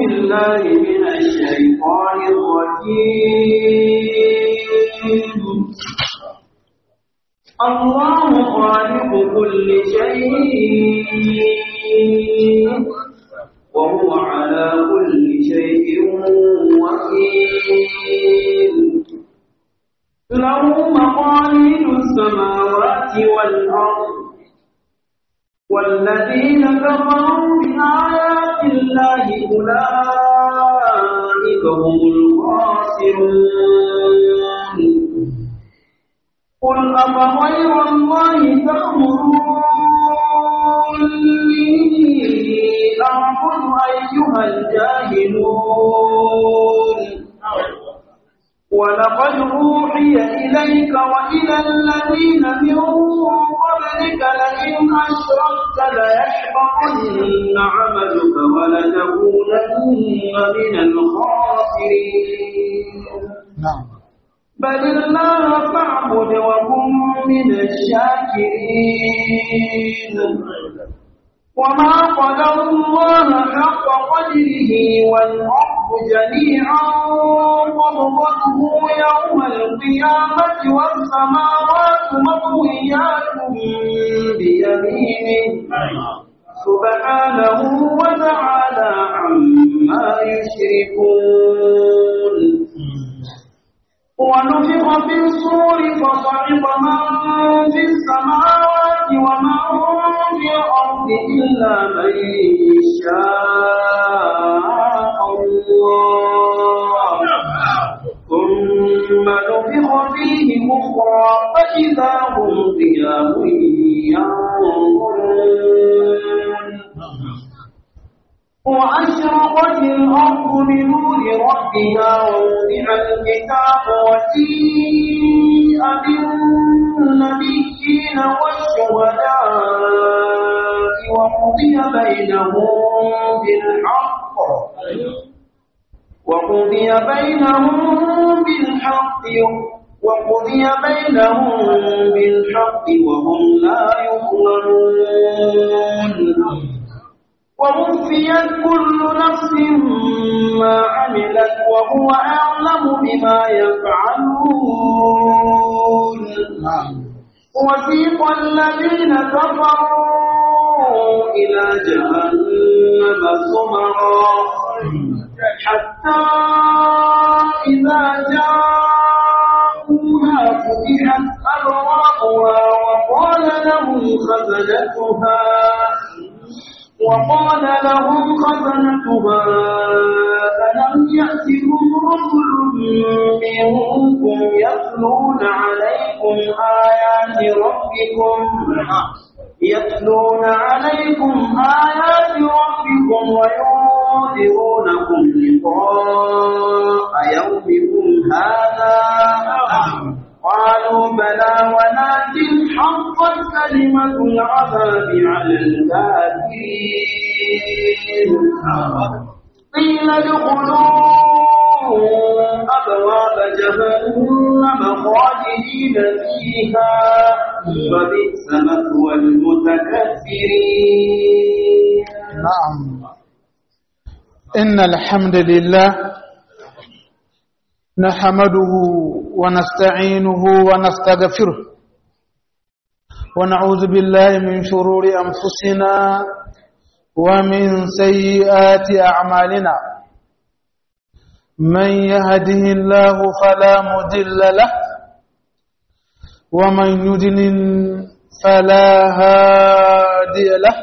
بالله من الشيطان الرجيم الله خالق كل شيء وهو على كل شيء وكيل له مقاليد السماوات والأرض والذين كفروا بآيات الله أولئك هم الخاسرون قل أفغير الله تأمروني أعبد أيها الجاهلون ولقد أوحي إليك وإلى الذين من قبلك لئن أشركت ليحبطن عملك ولتكونن من الخاسرين نعم بل الله فاعبد وكن من الشاكرين وما قدر الله حق قدره والأرض جميعا قبضته يوم القيامة والسماوات مطويات بيمينه سبحانه وتعالى عما يشركون ونفخ في الصور فصعق من في السماوات ومن في الأرض إلا من شاء الله ثم نفخ فيه أخرى فإذا هم قيام ينظرون وأشرقت الأرض بنور ربها ووضع الكتاب وجيء بالنبيين والشهداء وقضي بينهم بالحق وقضي بينهم بالحق وقضي بينهم بالحق وهم لا يظلمون ووفيت كل نفس ما عملت وهو أعلم بما يفعلون وسيق الذين كفروا إلى جهنم زمرا حتى إذا جاءوها فتحت أبوابها وقال لهم خزنتها وقال لهم خزنتها ألم يأتكم رسل منكم يتلون عليكم آيات ربكم يتلون عليكم آيات ربكم وينذرونكم لقاء يومكم هذا قالوا بلى ولكن حقت كلمة العذاب على الكافرين قيل ادخلوا أبواب جهنم خالدين فيها وبئس مثوى المتكبرين نعم إن الحمد لله نحمده ونستعينه ونستغفره ونعوذ بالله من شرور أنفسنا ومن سيئات أعمالنا من يهده الله فلا مضل له ومن يضلل فلا هادي له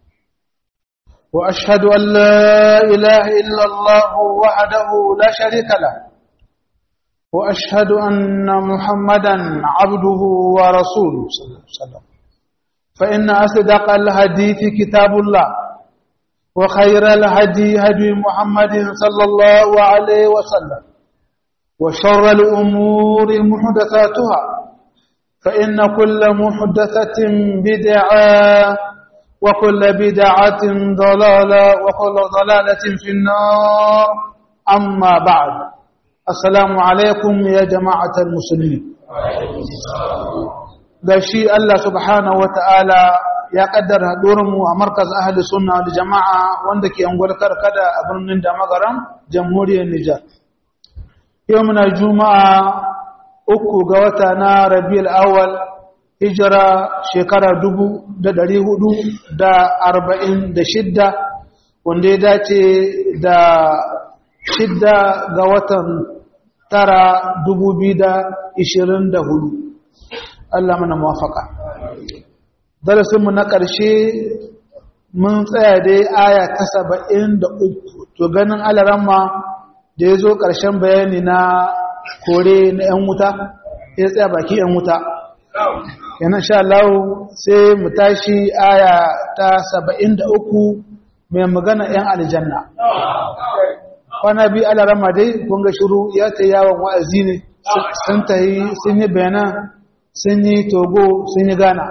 وأشهد أن لا إله إلا الله وحده لا شريك له وأشهد أن محمدا عبده ورسوله صلى الله عليه وسلم فإن أصدق الحديث كتاب الله وخير الهدي هدي محمد صلى الله عليه وسلم وشر الأمور محدثاتها فإن كل محدثة بدعة وكل بدعة ضلالة وكل ضلالة في النار أما بعد السلام عليكم يا جماعة المسلمين da shi Allah subhanahu wata'ala ya kaddara mu a markaz ahli sunna wal jama'a wanda ke angwar karkada a birnin da magaram jamhuriyar Nijar. Yau muna juma'a uku ga wata na Rabiul Awwal hijira shekara dubu da dari hudu da arba'in da shidda wanda ya dace da shidda ga watan tara dubu biyu da ishirin da hudu. Allah mana mawafaka. darasinmu na ƙarshe mun tsaya dai aya ta saba'in da uku to ganin alaramma da ya zo ƙarshen bayani na kore na 'yan wuta ya tsaya baki 'yan wuta yanan sha Allah sai mu tashi aya ta saba'in da uku mai magana 'yan aljanna kwana biyu alaramma dai kunga shiru ya ta yawon wa'azi ne sun ta yi sun yi bayanan sun yi togo sun yi gana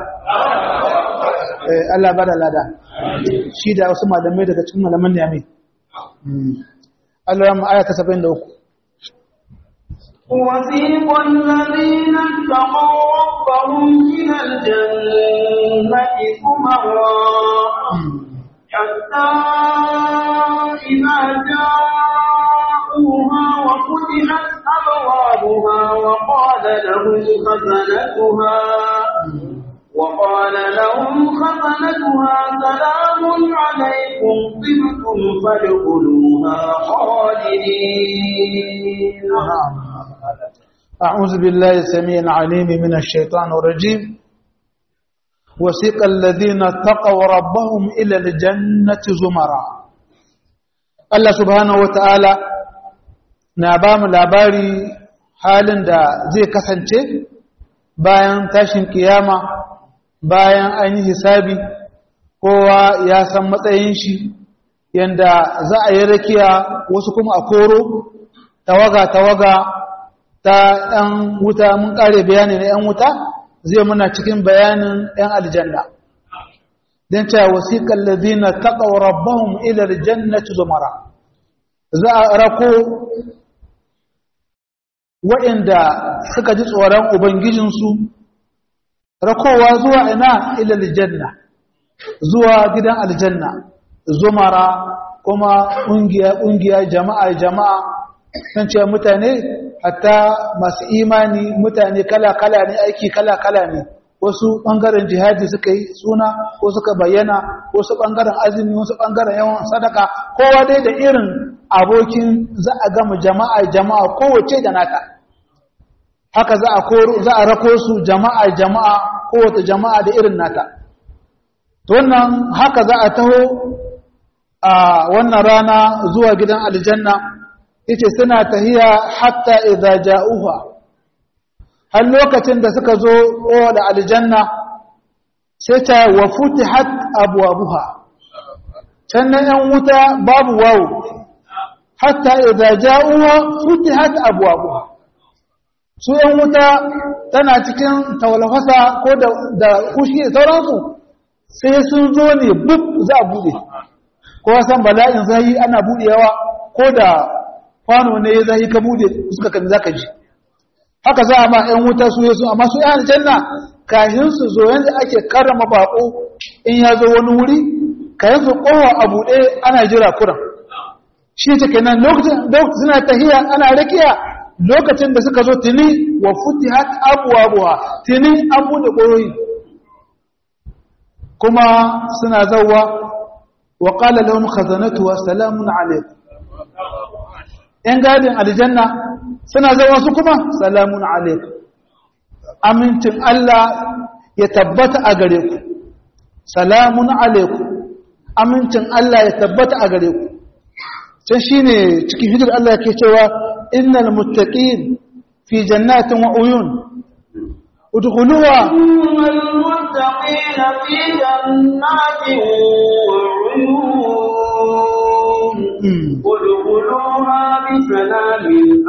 Allah ba da lada shi da wasu malamai daga cikin malaman ne mai Allah ya aya ta 73 وسيق الذين اتقوا ربهم إلى الجنة زمرا حتى إذا جاءوها وفتحت أبوابها وقال لهم خزنتها وقال لهم خزنتها سلام عليكم طبتم فادخلوها خالدين أعوذ بالله السميع العليم من الشيطان الرجيم وسيق الذين اتقوا ربهم إلى الجنة زمرا الله سبحانه وتعالى نابام لاباري halin da zai kasance bayan tashin kiyama bayan an yi hisabi kowa ya san matsayin shi yanda za a yi rakiya wasu kuma a koro tawaga-tawaga ta ‘yan wuta mun ƙare bayani na ‘yan wuta zai muna cikin bayanin ‘yan aljanna don cewa wasiƙar lazina taƙa rabbahun ilar jannatu zumara za a rako waɗanda suka ji tsoron ubangijinsu rakowa zuwa ina ilal janna zuwa gidan aljanna zumara kuma ƙungiya ƙungiya jama'a jama'a kan ce mutane hatta masu imani mutane kala kala ne aiki kala kala ne wasu ɓangaren jihadi suka yi suna ko suka bayyana wasu ɓangaren azumi wasu ɓangaren yawan sadaka kowa dai da irin abokin za a gama jama'a jama'a kowace da nata haka za a koro za a rako su jama'a jama'a kowace jama'a da irin nata to wannan haka za a taho a wannan rana zuwa gidan aljanna yace suna tahiya hatta idza ja'uha har lokacin da suka zo da aljanna sai ta wa futihat abwabuha can nan yan wuta babu wawu hatta idza ja'uha futihat abwabuha su ‘yan wuta tana cikin tawalfasa ko da kushi da sauransu sai sun zo ne buk za a buɗe ko san bala'in zahi ana buɗewa ko da kwano ne ya zahi ka buɗe suka kan za ka ji haka za a ma ‘yan wuta su yi su amma su ‘yan aljanna kahin su zo yanzu ake karrama baƙo in ya zo wani wuri kahin su kowa a buɗe ana jira kuran shi ta kenan lokacin suna tahiya ana rakiya lokacin da suka zo tuni wa futihat abwabuha tuni an bude koyoyi kuma suna zawwa wa qala lahum khazanatuha salamun alaykum yan gadin aljanna suna zawwa su kuma salamun alaykum amincin Allah ya tabbata a gare ku salamun alaykum amincin Allah ya tabbata a gare ku can shine cikin hijir Allah yake cewa إن المتقين في جنات وعيون ادخلوها إن المتقين في جنات وعيون ادخلوها بسلام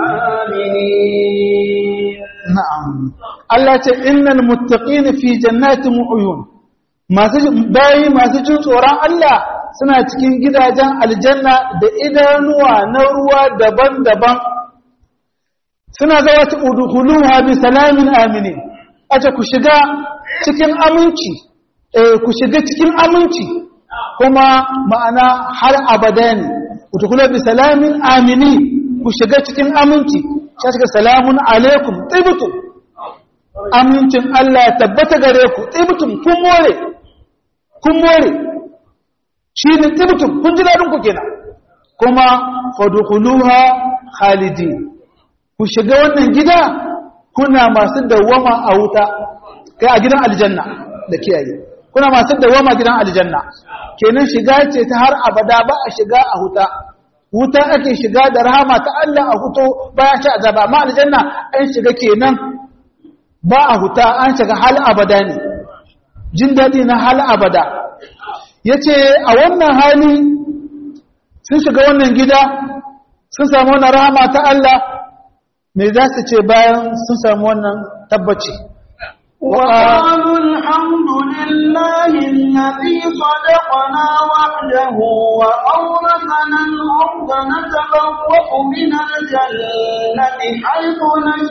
آمنين نعم الله إن المتقين في جنات وعيون masu bayi masu jin tsoron Allah suna cikin gidajen aljanna da idanuwa na ruwa daban-daban suna zawa ta udukuluha bi salamin amini ace ku shiga cikin aminci eh ku shiga cikin aminci kuma ma'ana har abada ne utukula bi salamin amini ku shiga cikin aminci sai shiga salamun alaikum tibtum amincin Allah ya tabbata gare ku tibtum kun more kun more shi ne tibtum kun ji dadin ku kenan kuma fadkhuluha khalidin ku shiga wannan gida kuna masu dawama a wuta kai a gidan aljanna da kiyaye kuna masu dawama gidan aljanna kenan shiga ce ta har abada ba a shiga a huta wuta ake shiga da rahama ta Allah a huto bayan ci azaba amma aljanna an shiga kenan ba a huta an shiga hal abada ne jin daɗi na hal abada yace a wannan hali sun shiga wannan gida sun samu wannan rahama ta Allah me za su ce bayan sun samu wannan tabbaci وقالوا الحمد لله الذي صدقنا وعده وأورثنا الأرض نتبوأ من الجنة حيث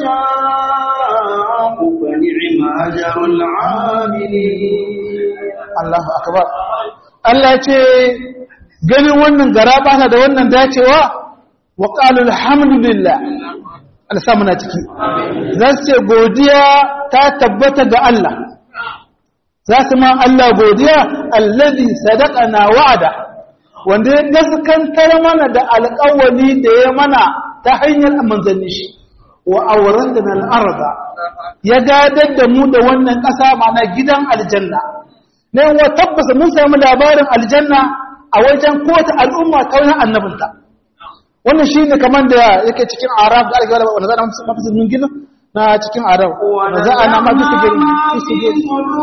نشاء فنعم أجر العاملين Allahu akbar Allah ce ganin wannan garaba da wannan dacewa wa qalu alhamdulillah Allah sa muna ciki za su ce godiya ta tabbata ga Allah za su ma Allah godiya allazi sadaqana wa'ada wanda ya gaskantar mana da alƙawari da ya mana ta hanyar manzanni shi wa awratana al-arda ya gadar da mu da wannan ƙasa mana gidan aljanna ne wa tabbasa mun samu labarin aljanna a wajen kowace al'umma ta wani annabinta wannan shi ne kamar da yake cikin arab da ake wanda za a mafi zulmin gina na cikin arab da za a na mafi su gari su gari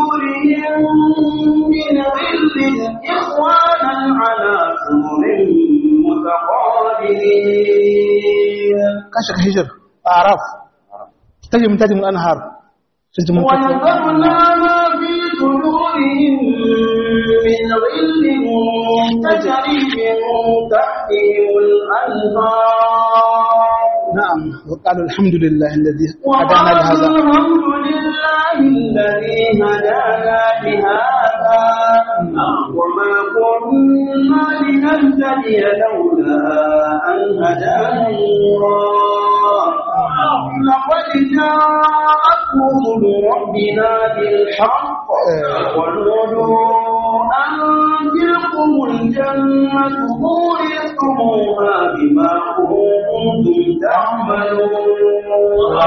kashe ka hijir a arab tajim tajim anhar tajim ونذرنا ما في صدورهم من غل تجري من تحتهم الأنهار نعم وقالوا الحمد لله الذي هدانا لهذا وقالوا الحمد لله الذي هدانا لهذا وما كنا لنهتدي لولا أن هدانا الله لقد جاءت رسل ربنا بالحق ونودوا أن تلكم الجنة أورثتموها بما كنتم تعملون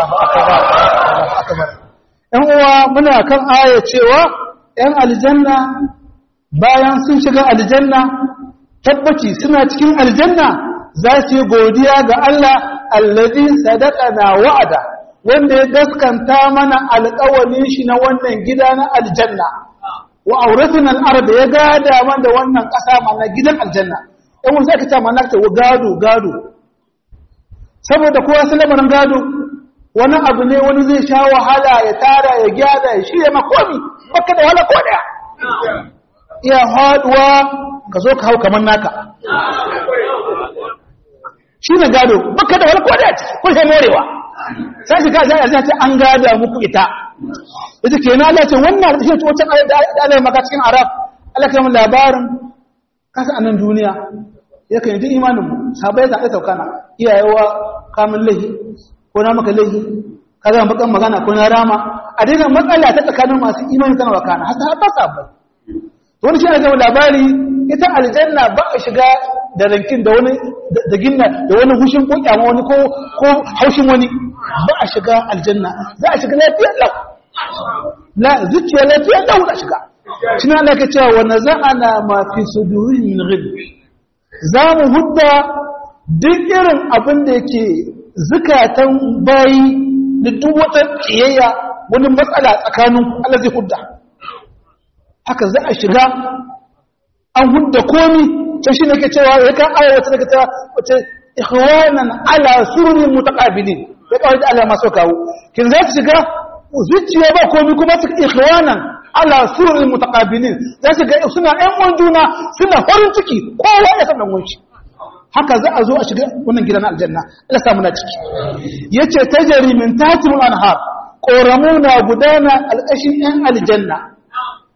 ‘Yan uwa muna kan aya cewa ‘yan aljanna bayan sun shiga aljanna tabbaci suna cikin aljanna za su yi godiya ga Allah allazi sadaqana wa'ada wanda ya gaskanta mana alƙawalin shi na wannan gida na aljanna wa auratuna al-ard ya gada mana da wannan ƙasa mana gidan aljanna ɗan wasu aka ce mana ta gado gado saboda kowa su lamarin gado wani abu ne wani zai sha wahala ya tara ya gyara ya shirya makomi baka da wahala ko daya iya haduwa ka zo ka hau kamar naka shi ne gado baka da wani kodaya ciki ko sai morewa sai shi ka sai a ce an gada muku ita ita ke na Allah ce wannan da shi ce wata da Allah ya maka cikin arab Allah kai mun labarin kasa anan duniya yakan yi duk imanin mu sabai zaɓe saukana iyayewa kamun lahi ko na maka lahi ka zama bakan magana ko na rama a daina matsala ta tsakanin masu imani tana wakana har ta sabai wani shi ne zama labari ita aljanna ba a shiga da rankin da wani da ginna da wani hushin ko kyama wani ko ko haushin wani ba a shiga aljanna za a shiga lafiyar lau la zuciya lafiyar lau da shiga shi ne Allah ke cewa wa naza'ana ma fi sudurin min ghil za mu hudda duk irin abin da yake zukatan bayi da duk wata kiyayya wani matsala tsakanin Allah zai hudda haka za a shiga an hudda komi can shi ne ke cewa ya kan aya wata daga ta wace ikhwanan ala sururin mutaqabilin ya kawai da Allah maso kawo kin za su shiga zuciya ba komi kuma su ikhwanan ala sururin mutaqabilin za su ga suna ƴan uwan juna suna farin ciki kowa ya san dan wanci haka za a zo a shiga wannan gidan aljanna Allah samu na ciki yace tajri min tahtil anhar qoramu na gudana alƙashin ƴan aljanna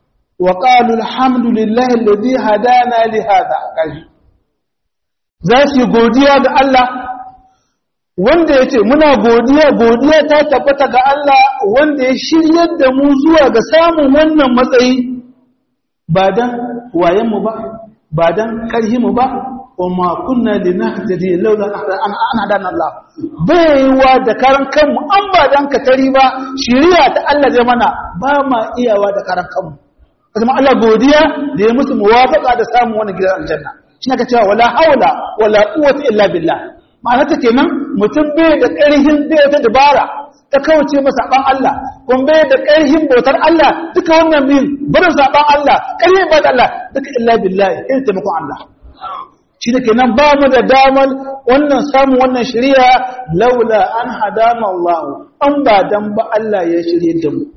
wa qalu alhamdulillahi alladhi hadana li hada kaji za su yi godiya ga Allah wanda ya ce muna godiya godiya ta tabbata ga Allah wanda ya shiryar da mu zuwa ga samun wannan matsayi ba don wayenmu ba ba don ƙarhimu ba wa ma kunna linahtadi laula an hadana Allah baiwa da karan kanmu an ba dan ka tari ba shiriya ta Allah zai mana ba ma iyawa da karan kanmu kuma Allah godiya da ya musu muwafaqa da samun wannan gidan aljanna shi ne ka cewa wala haula wala quwwata illa billah ma'ana ta kenan mutum bai da ƙarhin bai ta dabara ta kawace masa saban Allah kun bai da ƙarhin bautar Allah duka wannan min barin saban Allah ƙarhin bautar Allah duka illa billahi in taimakon Allah shi ne kenan ba mu da damar wannan samun wannan shari'a laula an hadama Allah an ba dan ba Allah ya shirye da mu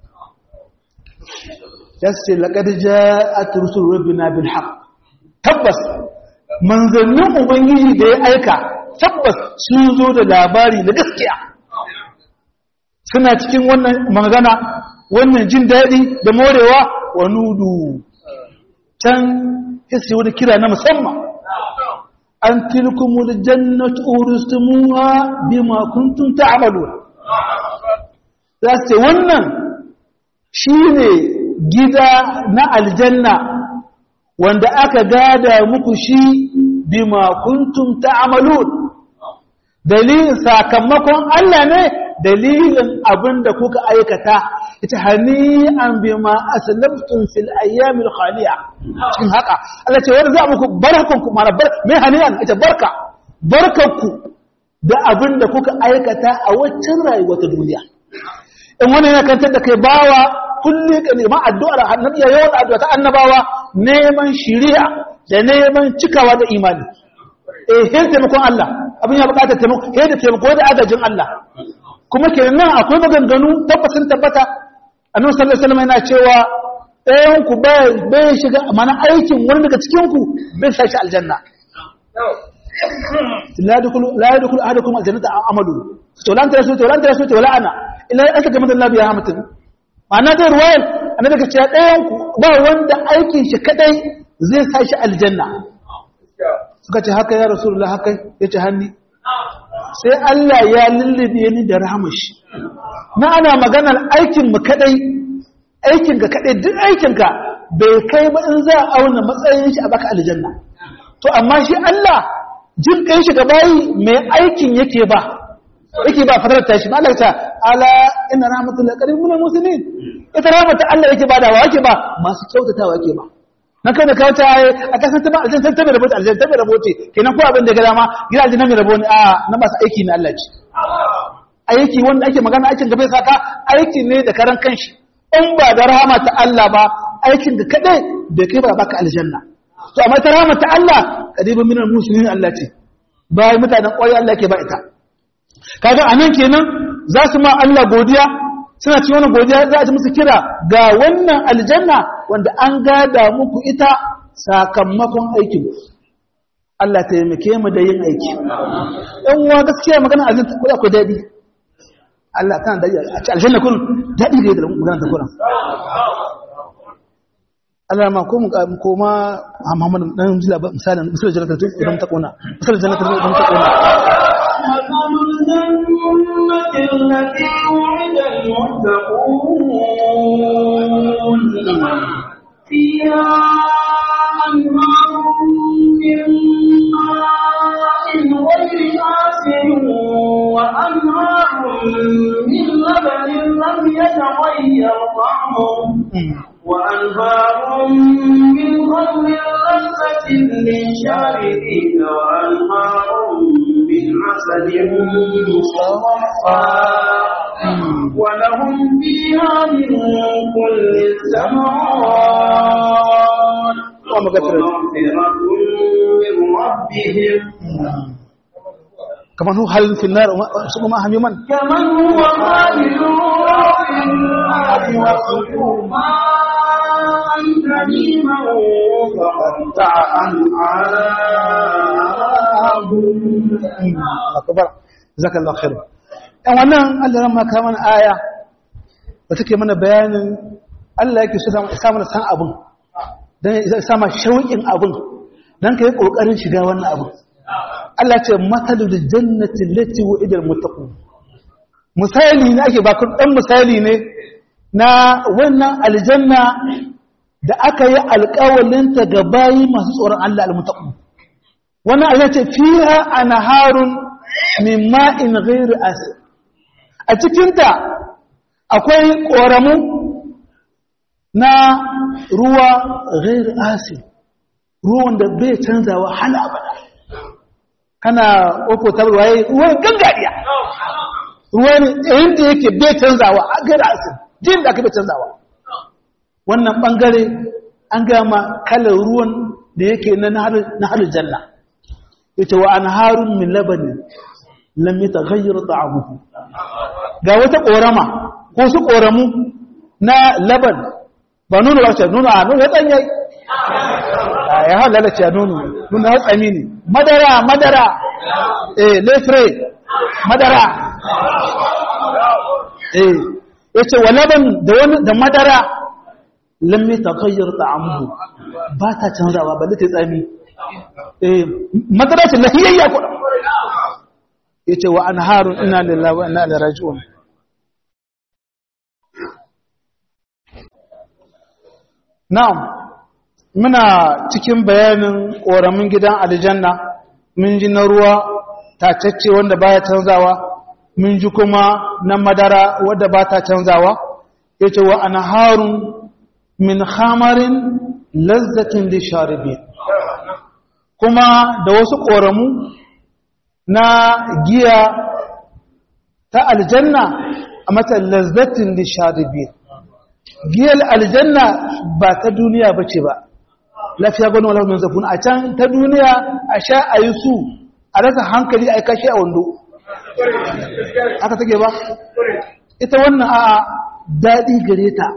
yace laqad ja'at rusul rabbina bil haqq tabbas manzannin ubangiji da ya aika tabbas sun zo da labari na gaskiya suna cikin wannan magana wannan jin daɗi da morewa wa nudu can isi wani kira na musamman an tilkumul jannatu uristumuha bima kuntum ta'malun za su ce wannan shine gida na aljanna wanda aka gada muku shi bima kuntum ta'malun dalilin sakamakon Allah ne dalilin abinda kuka aikata ita hani'an bima aslamtum fil ayyamil khaliya cikin haka Allah ce wanda za muku barkanku mana bar mai hani'an ita barka barkanku da abinda kuka aikata a waccan rayuwa ta duniya in wani yana kantar da kai bawa kulle ka neman addu'ar annabi yawan addu'a ta annabawa neman shiriya da neman cikawa da imani eh hin taimakon Allah abin ya bukatar taimako he da taimako da agajin Allah kuma kenan akwai maganganu tabbasin tabbata annabi sallallahu alaihi wasallam yana cewa ɗayan ku bai shiga mana aikin wani daga cikin ku bai sa shi aljanna la yadkhulu la yadkhulu ahadukum aljannata amalu to lan tarasu to lan tarasu to la ana illa aka gama da Allah biya mutum ma'ana da ruwayar annabi daga cewa ɗayan ku ba wanda aikin shi kadai zai sa shi aljanna suka ce haka ya rasulullah haka ya ce hanni sai Allah ya lullube ni da rahamashi na ana maganar aikin mu kadai aikin ka kadai duk aikin ka bai kai ba in za a auna matsayin shi a baka aljanna to amma shi Allah jin kai shi gabayi mai aikin yake ba yake ba fadar ta shi ba Allah ta ala inna rahmatullahi qaribun minal muslimin ita rahmatu Allah yake ba da wa yake ba masu kyautatawa yake ba na kai da kawo ta yi a kasan ta ba aljanna ta bai rabota aljanna ta bai rabote kenan ko abin da ga dama gida aljanna mai rabo ne a na masu aiki ne Allah ce aiki wanda ake magana aikin da bai saka aiki ne da karan kanshi in ba da rahama ta Allah ba aikin da kadai bai kai ba baka aljanna to amma ta rahama ta Allah kadibun minal muslimin Allah ce bayan mutanen ƙwari Allah ke ba ita kaga anan kenan za su ma Allah godiya suna ci wani godiya za a ci musu kira ga wannan aljanna wanda an gada muku ita sakamakon aikin Allah ta yamake mu da yin aiki ɗan uwa gaskiya magana aljanna ko akwai daɗi Allah tana daɗi a ci aljanna kun daɗi da magana ta kuran Allah ma ko mu ko ma Muhammad dan jila misalin misalin jannatin idan ta kona misalin jannatin idan ta kona مثل الجنة التي وعد المتقون فيها أنهار من ماء غير آسن وأنهار من لبن لم يتغير طعمه وأنهار من خمر لذة للشاربين وأنهار من عسل مصفى ولهم فيها من كل الثمرات ومغفرة من ربهم كمان هو هل في النار ثم ما هم يمن كمن هو خالد في النار وسقوا ماء حميما فقطع أمعاءهم akbar jazakallahu khair dan wannan Allah ran maka mana aya da take mana bayanin Allah yake so sa mana san abin dan ya sama shauƙin abin dan kai kokarin shiga wannan abin Allah ce matalul jannati allati wa'ida almuttaqun misali ne ake baka dan misali ne na wannan aljanna da aka yi alƙawalinta ga bayi masu tsoron Allah almuttaqun wannan Allah ce fiha anharun min ma'in ghairi asir a cikinta akwai ƙoramu na ruwa ghairi asir ruwan da bai canzawa hala abada kana ƙoƙo tarwaye ruwan gangariya ruwan inda yake bai canzawa a ghairi asir jin da aka bai canzawa wannan ɓangare an gama kalar ruwan da yake na harin janna yace wa anharun min labanin lam yataghayyar ta'amuhu ga wata korama ko su koramu na laban ba nuna wace nuna a nuna dan yayi ya halala ce nuna nuna hatsami ne madara madara eh lefre madara eh yace wa laban da wani da madara lam yataghayyar ta'amuhu ba ta canzawa ba ta tsami madarashin lahiyayya kuɗa ya ce wa an harun ina lillahi wa ina da raji'un na'am muna cikin bayanin ƙoramin gidan aljanna mun ji na ruwa tacacce wanda baya canzawa mun ji kuma na madara wadda ba ta canzawa ya ce wa an harun min hamarin lazzatin da sharibin kuma da wasu ƙoramu na giya ta aljanna a mata lazzatin da sharibin giyar aljanna ba ta duniya ba ce ba lafiya gani wala min zafun a can ta duniya a sha a yi su a rasa hankali a yi kashe a wando aka take ba ita wannan a daɗi gare ta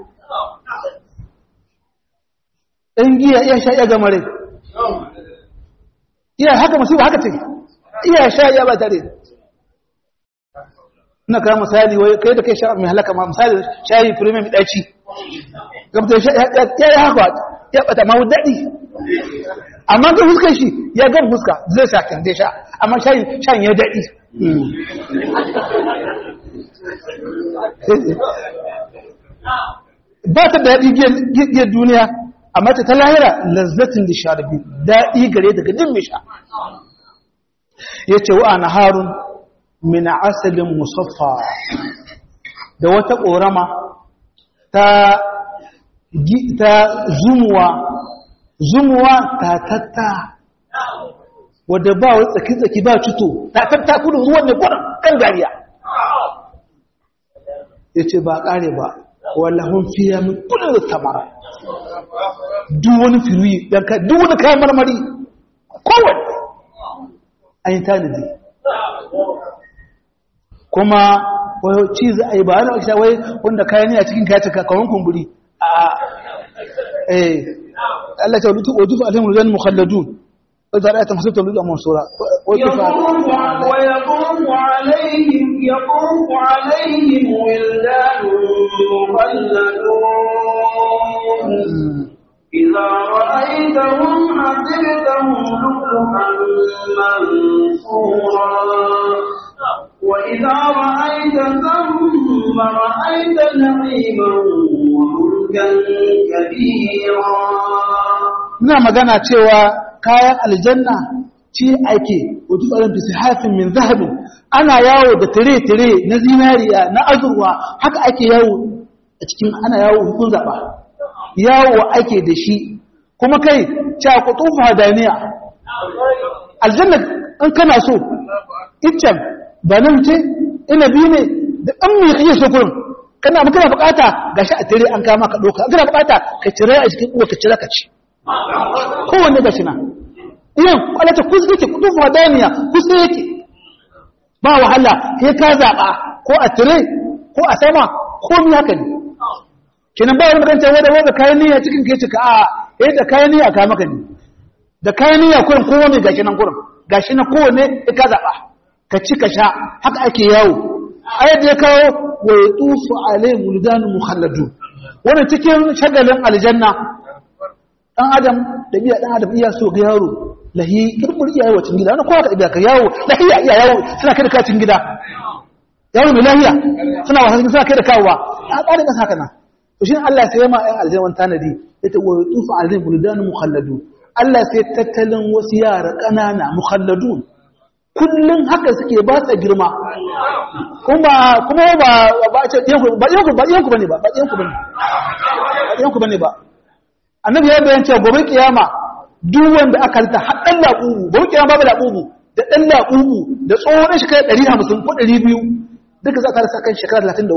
ɗan giya iya sha iya gamare iya haka musiba haka ce iya sha iya ba tare ina kawo misali wai kai da kai sha mai halaka ma misali shayi firme mai ɗaci gabata ya yi haka ya bata ma daɗi amma ga fuskar shi ya gan fuska zai sha kan zai sha amma shayin shayin ya daɗi ba ta daɗi giyar duniya amma ta lahira lazzatin da sharabi daɗi gare daga din mai sha ya ce wa na harun mina asalin musaffa da wata ƙorama ta ta zumuwa zumuwa ta tatta wadda ba wa tsaki-tsaki ba cito ta tatta kudin ruwan ne kwanan kan gariya ya ce ba ƙare ba wallahun fiye min kudin da tamara duk wani firuyi duk wani kayan marmari kowane an yi tanadi kuma wai ci za a yi ba wani wakita wai wanda kayan a cikin kayan cika kawon kumburi a eh Allah ta lutu ojufu alayhim rujan mukhalladun wa idza ra'aytum hasibtum lutu mansura wa ويطوف عليهم يطوف عليهم ولدان مخلدون إذا رأيتهم حسبتهم لؤلؤا منثورا وإذا رأيت ثم رأيت نعيما وملكا كبيرا ina magana cewa kayan aljanna ci ake wato tsaron fi sihafin min zahabin ana yawo da tire-tire na zinariya na azurwa haka ake yawo a cikin ana yawo hukun zaɓa yawo ake da shi kuma kai cakutufu hadaniya aljanna in kana so iccen ba nan ce inabi ne da ɗan mai kake so kurin kana makana bukata gashi a tire an kama ka ɗauka kana bukata ka cire a cikin uwa ka cire ka ci kowanne gashi na yin kwalata kusa yake kutufu hadaniya kusa yake ba wahala sai ka zaɓa ko a tire ko a sama ko mi haka ne kenan ba wani magana wanda wanda kayan niyya cikin kai cika a eh da kayan niyya ka maka ne da kayan niyya kurin kowanne gashi nan kurin gashi na kowanne sai ka zaɓa ka ci ka sha haka ake yawo ayat ya kawo wa yatufu alaihim muldan mukhalladu wannan cikin shagalin aljanna dan adam da biya dan adam iya so ga yaro lahi kirmur iya yawo cikin gida wannan kowa ka biya ka yawo lahiya iya yawo suna kai da ka cikin gida yaro mai lahiya suna wasa suna kai da kawowa a tsarin kasa haka nan to shi Allah sai ya ma ayan aljanna tanadi yace wa yutufu alaihim buldan mukhalladun Allah sai tattalin wasu yara ƙanana mukhalladun kullum haka suke ba sa girma kuma kuma ba ba ce yanku ba yanku ba yanku bane ba ba yanku bane ba yanku bane ba annabi ya bayyana cewa gobe kiyama duk wanda aka rita har dan laqubu gobe kiyama babu laqubu da dan laqubu da tsohon shekara 150 ko 200 duka za ka rasa kan shekara 33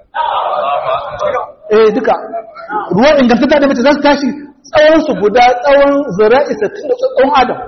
eh duka ruwan ingantacce da mace za su tashi tsawon su guda tsawon zira'i 60 da tsawon adam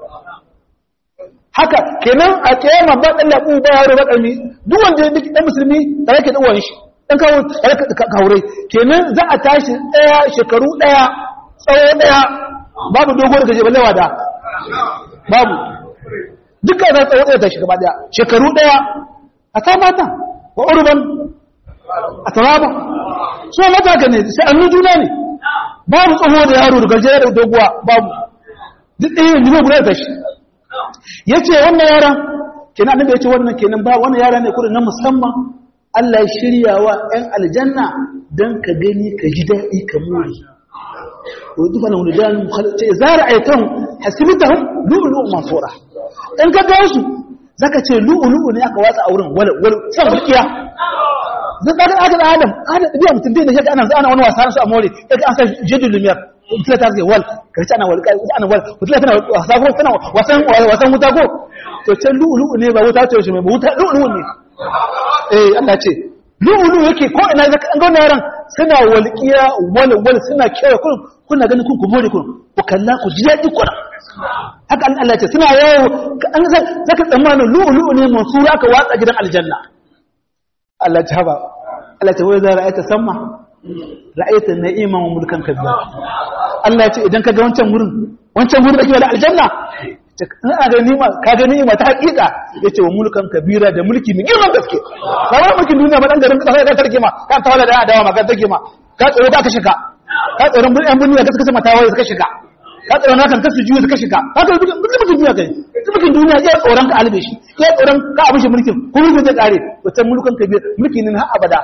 haka kenan a kiyama ba dan labu ba yaro ba karmi duk wanda yake dan musulmi da yake da uwan shi dan kawo kawure kenan za a tashi daya shekaru daya tsawo daya babu dogo da gaje ballewa da babu duka za tsawo daya tashi gaba daya shekaru daya a ta mata wa urban a taraba so mata ka ne sai annu juna ne babu tsoho da yaro da gaje da doguwa babu duk ɗaya ne guda tashi ya ce wannan yara kenan annabi ya ce wannan kenan ba wannan yara ne kudin na musamman Allah ya shirya wa ‘yan aljanna don ka gani ka ji daɗi ka muri wa dufa na wuludan ce zara aikan hasibita hun lu'ulu'u masora in ka ga su zaka ce lu'ulu'u ne aka watsa a wurin wala wala san mulkiya zan ga aka da adam adam biya mutum dai da yadda ana ana wani wasa su a more yadda an sa jidul lumiyar kila ta zai wal karshe ana wal ana wal kila tana wasa ko tana wasan wasan wuta ko to ce lu'lu'u ne ba wuta ce shi mai wuta lu'lu'u ne eh Allah ce lu'lu'u yake ko ina zaka an ga wannan yaran suna walqiya wal wal suna kewa kun kuna ganin kun ku more kun ku kalla ku ji daɗi kuna haka Allah ce suna yawo an zaka tsammanin lu'lu'u ne mansura aka watsa gidan aljanna Allah ta haba Allah ta wai za ra'ayta samma ra'ayta na'iman wa mulkan kabira Allah ya ce idan ka ga wancan wurin wancan wurin da ke da aljanna ina ga ni'ima ka ga ni'ima ta hakika yace wa mulkan kabira da mulki mai girman gaske ba wai mulkin duniya ba dan garin ka sai ka tarke ma ka tawala da adawa ma ka tarke ma ka tsoro ka shiga ka tsoro mun yan duniya ka suka sama tawaye suka shiga ka tsoro na kan ka sujuyu suka shiga ka tsoro mulkin mulkin duniya kai mulkin duniya ya tsoron ka albe shi ya tsoron ka abin shi mulkin ko mulkin zai kare to mulkan kabira mulki ne har abada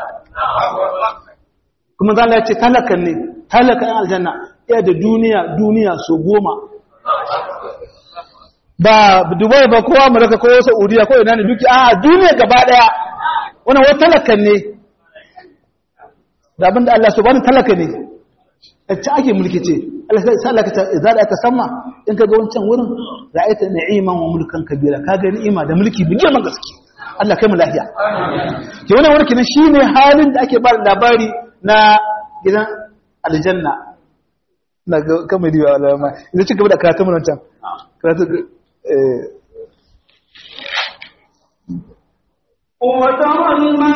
kuma zala ya ce talakan ne talakan aljanna ya da duniya duniya so goma ba dubai ba kowa amurka ko saudiya ko ina ne duki a duniya gaba daya wani wata talakan ne da abinda Allah su bani talaka ne ci ake mulki ce Allah sai Allah ka za da ta sama in ka ga wancan wurin ra'ayta na'iman wa mulkan kabira ka ga ni'ima da mulki bi girman gaske Allah kai mu lafiya ke wannan wurin kenan shine halin da ake ba labari na gidan aljanna na kama diwa alama idan ci gaba da karatun mu can karatu وترى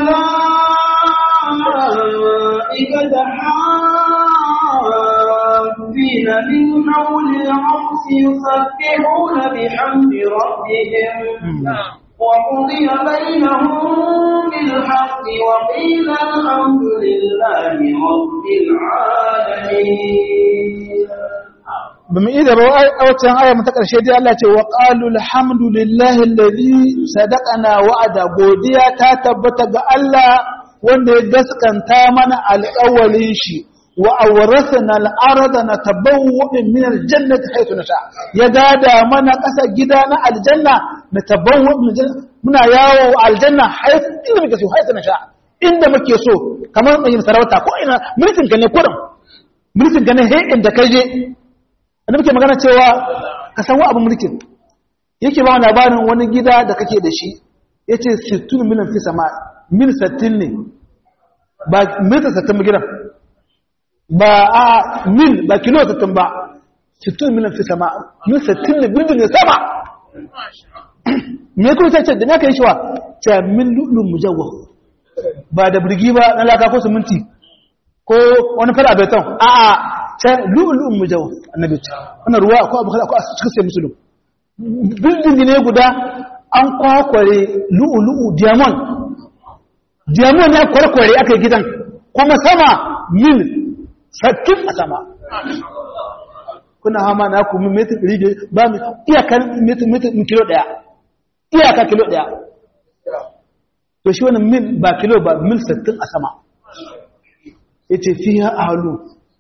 الملائكة حافين من حول العرش يسبحون بحمد ربهم وقضي بينهم بالحق وقيل الحمد لله رب العالمين bamu ida ba a waccan aya ta karshe dai Allah ce wa qalu alhamdulillahi alladhi sadaqana wa'ada godiya ta tabbata ga Allah wanda ya gaskanta mana alƙawalin shi wa awrasana al-arda natabawwa min al-jannati haythu nasha ya gada mana ƙasa gida na aljanna natabawwa min muna yawo aljanna haythu inda muke so haythu nasha inda muke so kamar mai sarauta ko ina mulkin ka ne kurin mulkin ka ne he inda ka je da muke magana cewa ka san wa abin mulkin yake ba labarin wani gida da kake da shi yace 60 miliyan fi sama mil 60 ne ba mil 60 gidan ba a mil ba kilo 60 ba 60 miliyan fi sama mil 60 ne bindin ne sama me kuma sai ce da naka yi shiwa ce min lulun mujawwa ba da birgi ba na laka ko siminti ko wani fara beton a a ce lulun mujawwa annabi ce wannan ruwa ko abu ko a cikin sai musulun bindin ne guda an kwakware lu'ulu'u diamond diamond ya kwarkware aka yi gidan kuma sama mil sattin a sama kuna hama na ku metin ɗari da ba mu iyakar metin metin kilo ɗaya iyaka kilo ɗaya to shi wani mil ba kilo ba mil sattin a sama ya ce fi ha ahalu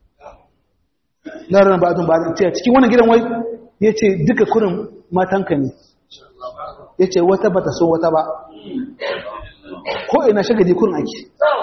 larar ba ba ce cikin wannan gidan wai ya ce duka kurin matanka ne ya ce wata ba ta so wata ba ko ina shagadi kurin ake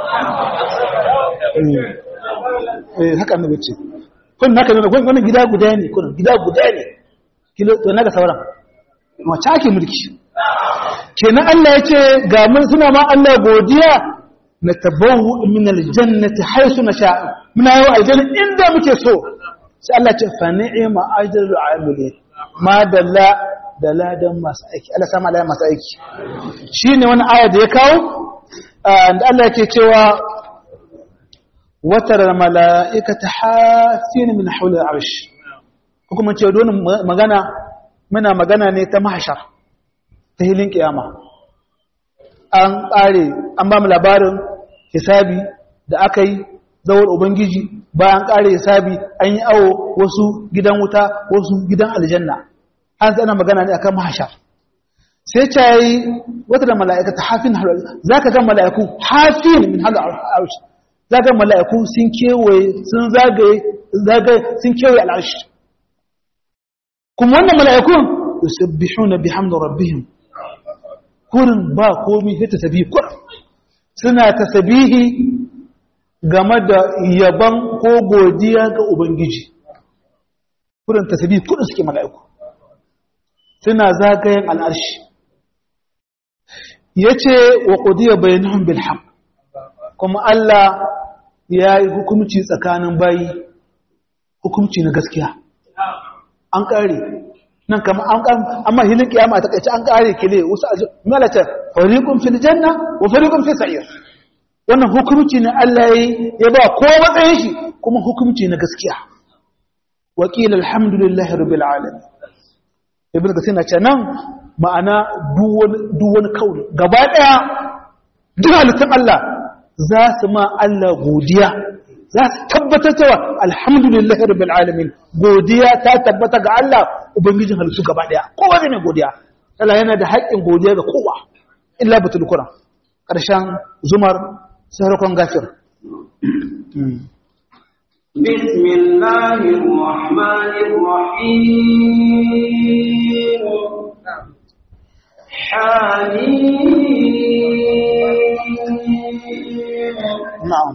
eh haka annabi ce kun naka ne wannan gida guda ne kun gida guda ne kilo to naga sauran wace ake mulki kenan Allah yace ga mun suna ma Allah godiya na tabawu min aljannati haythu nasha muna yau aljanna inda muke so sai Allah ce fa ni'ma ajrul amilin ma dalla dala dan masu aiki Allah sama Allah masu aiki shine wani aya da ya kawo da Allah yake cewa watar mala'ikata hafin min haular arshi kuma ce donin magana muna magana ne ta mahashar ta hilin kiyama an ƙare an ba mu labarin hisabi da aka yi zawar ubangiji bayan ƙare hisabi an yi awo wasu gidan wuta wasu gidan aljanna an tsana magana ne akan mahashar sai ce yi wata da mala'ikata hafin za ka ga mala'iku hafin min haular arshi zaga mala'iku sun kewaye sun zagaye zagaye sun kewaye al'arshi kuma wannan mala'ikun yusabbihuna bihamdi rabbihim kurin ba komi sai tasbihi kur suna tasbihi game da yaban ko godiya ga ubangiji kurin tasbihi kurin suke mala'iku suna zagayen al'arshi yace wa qudiya bainahum bil haqq kuma Allah ya yi hukumci tsakanin bayi hukumci na gaskiya an ƙare nan kama an ƙan amma hilin kiyama ta kaice an ƙare kile wasu malatar fariqun fil janna wa fariqun fi sa'ir wannan hukumci ne Allah yayi ya ba ko matsayin shi kuma hukumci na gaskiya wa qila alhamdulillahi rabbil alamin ibn kasir na ce nan ma'ana duk wani kauli gaba daya duk halittun Allah za su ma Allah godiya za su tabbatar cewa alhamdulillahi rabbil alamin godiya ta tabbata ga Allah ubangijin halittu gaba daya kowa zai mai godiya Allah yana da haƙƙin godiya ga kowa illa batul qur'an ƙarshen zumar sarakon gafir بسم الله الرحمن الرحيم حميم na'am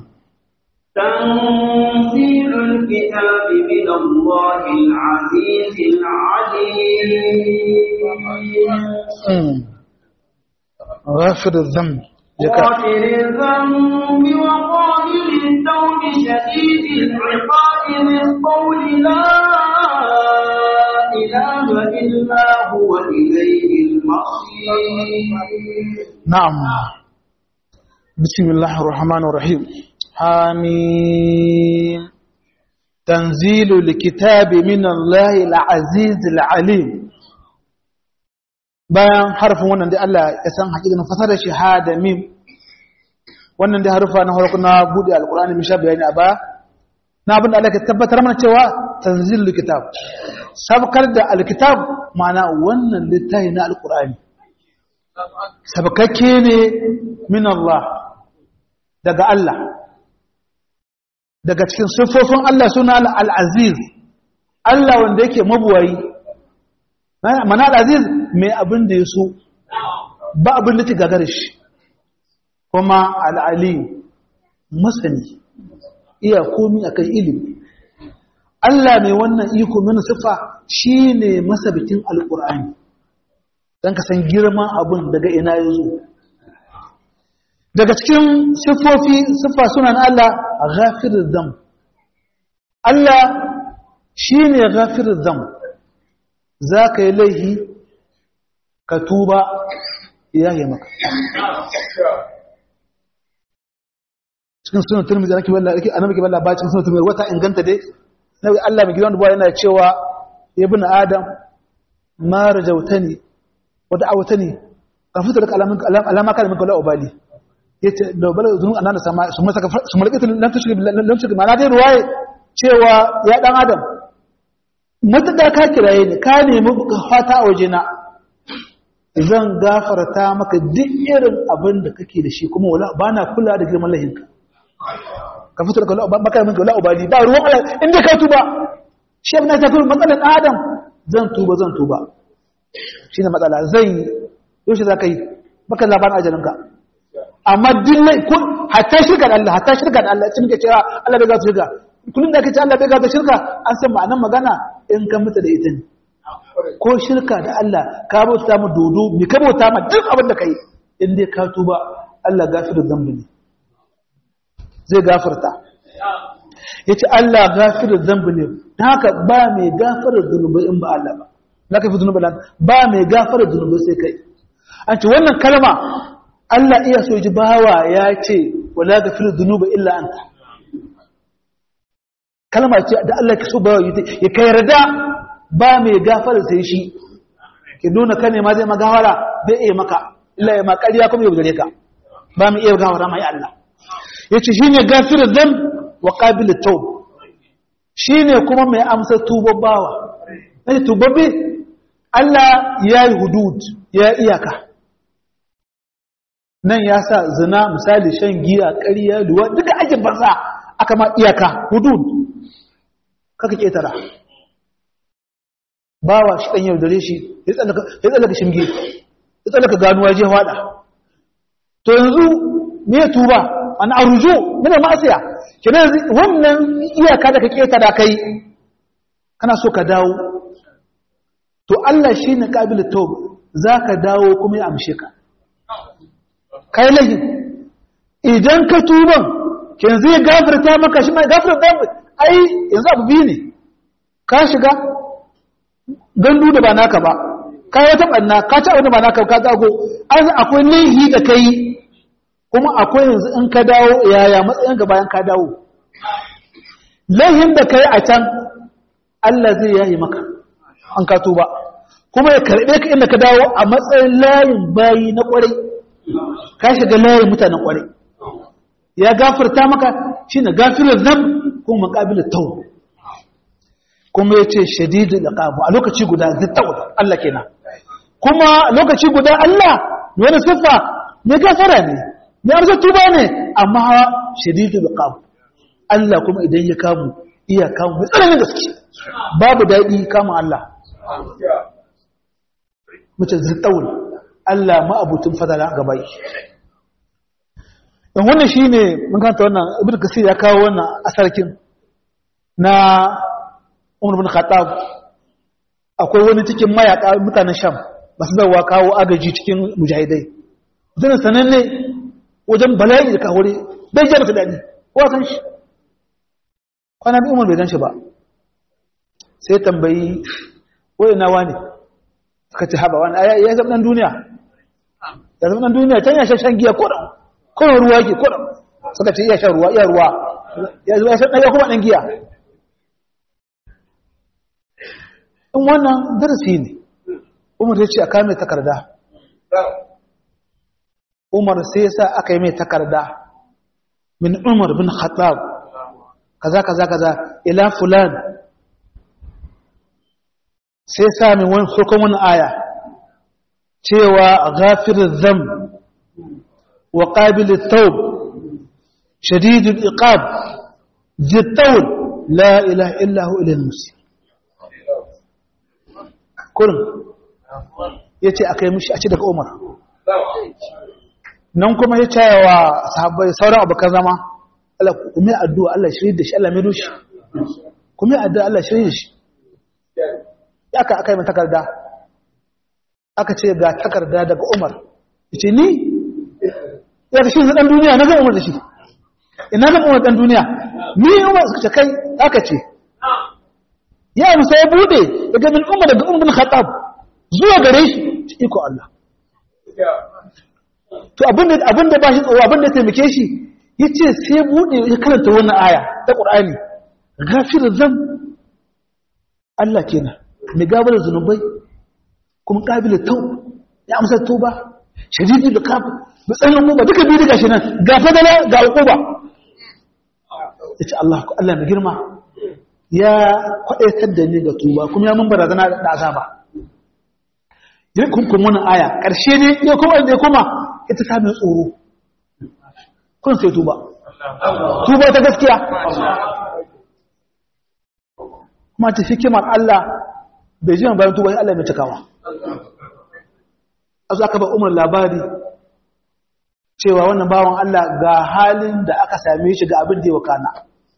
تنزيل الكتاب من الله العزيز العليم غافر الذنب jaka غافر الذنب وقابل التوب شديد العقاب ذي القول لا إله إلا هو إليه المصير نعم بسم الله الرحمن الرحيم حميم تنزيل الكتاب من الله العزيز العليم bayan harfin wannan da Allah ya san hakikanin fasarar shahada mim wannan da harufa na farko na bude alqur'ani mun sha bayani a ba na abin da Allah ke tabbatar mana cewa tanzilul kitab sabkar da alkitab ma'ana wannan littafi na alqur'ani sabakakke ne min Allah daga Allah daga cikin siffofin Allah suna al-aziz Allah wanda yake mabuwayi mana al-aziz mai abin da ya so ba abin da ta gagara shi kuma al-alim masani iya komi akan ilimi Allah mai wannan iko mana siffa shine masabitin al-Qur'ani dan ka san girman abin daga ina ya zo daga cikin siffofi siffa sunan Allah ghafirul dhanb Allah shine ghafirul dhanb zaka yi laihi ka tuba yayi maka cikin sunan turmizi anake wallahi ake annabi ke wallahi ba cikin sunan turmizi wata inganta dai nabi Allah mai gidan dubuwa yana cewa ibn adam ma rajautani wa da'awtani kafuta da alama kana min kala ubali yace da bala zunu anana sama su masa su malaka lam tushrik lam tushrik ma na dai ruwaye cewa ya dan adam matuƙa ka kiraye ni ka nemi fata a wajena zan gafarta maka duk irin abin da kake da shi kuma wala ba na kula da girman lahinka ka fito daga maka min wala ubali ba ruwan Allah inda ka tuba shi abin da ta fi matsalar adam zan tuba zan tuba shine matsala zai yaushe za ka yi baka labarin ajalinka amma dillai kun hatta shirka da Allah hatta shirka da Allah cin ke cewa Allah bai ga su shirka kullum da kace Allah bai ga su shirka an san ma'anar magana in ka mutu da ita ne ko shirka da Allah ka bauta mu dodo mi ka bauta ma duk abin da kai in dai ka tuba Allah gafiru zambi ne zai gafarta yace Allah gafiru zambi ne dan haka ba mai gafara zunubai in ba Allah ba laka fi zunubai ba mai gafara zunubai sai kai an ce wannan kalma Allah iya so ji bawa ya ce wala gafiru zunubai illa anta kalma ce da Allah ke so bawa ya kai yarda ba mai gafara sai shi ki nuna kane ma zai magawara bai iya maka illa ya makariya kuma ya gare ka ba mu iya gawara mai Allah yace shine gafiru dhan wa qabil tawb shine kuma mai amsa tubabawa ne tubabbe Allah ya yi hudud ya iyaka nan ya sa zina misali shan giya ƙarya luwa duka ake banza aka ma iyaka hudud kaka ketara bawa shi ɗan yau dare shi ya tsallaka shinge ya tsallaka ganuwa je hwada to yanzu me ya tuba an arju mina ma'asiya kenan wannan iyaka da ka ketara kai kana so ka dawo to Allah shi ne ƙabilu taub za ka dawo kuma ya amshe ka kai lahi idan ka tuban ke zai gafarta maka shi mai gafarta ai yanzu abu biyu ne ka shiga gandu da ba naka ba ka yi wata ɓanna ka ci abin da ba naka ka zago an akwai laihi da kai kuma akwai yanzu in ka dawo yaya matsayin ga bayan ka dawo laihin da kai a can Allah zai yayi maka an ka tuba kuma ya karbe ka inda ka dawo a matsayin layin bayi na kwarai ka shiga layin mutanen kwarai ya gafarta maka shine gafirar zam kuma maqabilut tawb kuma yace shadidul iqab a lokaci guda zittawb Allah kenan kuma lokaci guda Allah wani sifa ne gafara ne ne arzu tuba ne amma shadidul iqab Allah kuma idan ya kamu iya kamu mai tsananin gaske babu daɗi kama Allah mace zittawul Allah ma'abutun fadala ga bai in wannan shi ne mun kanta wannan ibn kasir ya kawo wannan asarkin na umar bin khattab akwai wani cikin mayaka mutanen sham masu zawa kawo agaji cikin mujahidai zana sananne wajen bala'i da kawure bai jama daɗi kowa san shi kwana bi umar bai gan shi ba sai tambayi wai nawa ne suka ci haɓa wani ya zama ɗan duniya ya zama ɗan duniya can ya shan giya kodan kodan ruwa ke kodan suka ce iya shan ruwa iya ruwa ya zama ya shan ɗaya kuma ɗan giya in wannan darasi ne umar ya ce a kame takarda umar sai ya sa aka yi mai takarda min umar bin khattab kaza kaza kaza ila fulan sai sami wani farkon wani aya cewa ghafirin zam wa ƙabilin taub shadidul iqab jittawul la ilaha illahu ilal musi kurin ya ce aka yi mishi a ci daga umar nan kuma ya cewa sahabbai sauran abokan zama Allah kuma addu'a Allah shirye da shi Allah mai doshi kuma addu'a Allah shirye da shi aka aka yi takarda aka ce ga takarda daga umar ce ni ya ta shi ɗan duniya na zan umar da shi ina zan umar ɗan duniya ni umar suka ce kai aka ce ya musa ya bude daga min umar daga umar bin khattab zuwa gare shi ci iko Allah to abinda abinda ba shi tsoro abinda taimake shi yace sai bude ya karanta wannan aya ta Qur'ani ghafir zam Allah kenan mai gabar zunubai kuma ƙabilin tau ya amsa tuba shadidi da kafa matsayin ba duka biyu daga shi nan ga fadala ga ba. ya ce Allah Allah mai girma ya kwadaitar da ni ga tuba kuma ya mun barazana da azaba yin kunkun wannan aya ƙarshe ne ya kuma da ya kuma ita samun tsoro kun sai tuba tuba ta gaskiya kuma ta hikimar Allah bai ji bayan tuba Allah mai cikawa a aka ba umar labari cewa wannan bawan Allah ga halin da aka same shi ga abin da ya wakana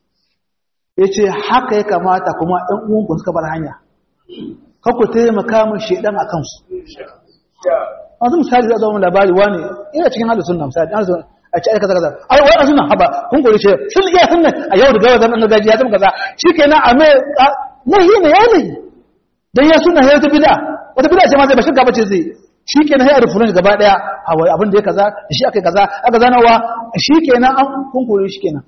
ya ce haka ya kamata kuma ɗan uwanku suka bar hanya kakku taimaka min shaidan a kansu wanzu misali za a zama labari wani ina cikin halin sunna misali an zuwa a ci aika kaza ai wani suna haba kun kori ce sun iya sunna a yau da gawa zaman gaji ya zama kaza shi ke na ame nahi ne ya ne dan ya sunna ya ta bida wata bida ce ma zai ba shirka bace zai shi ke na hayar fulan gaba daya hawa abin da ya kaza da shi aka kaza aka zanawa shi ke na an kun kori shi kenan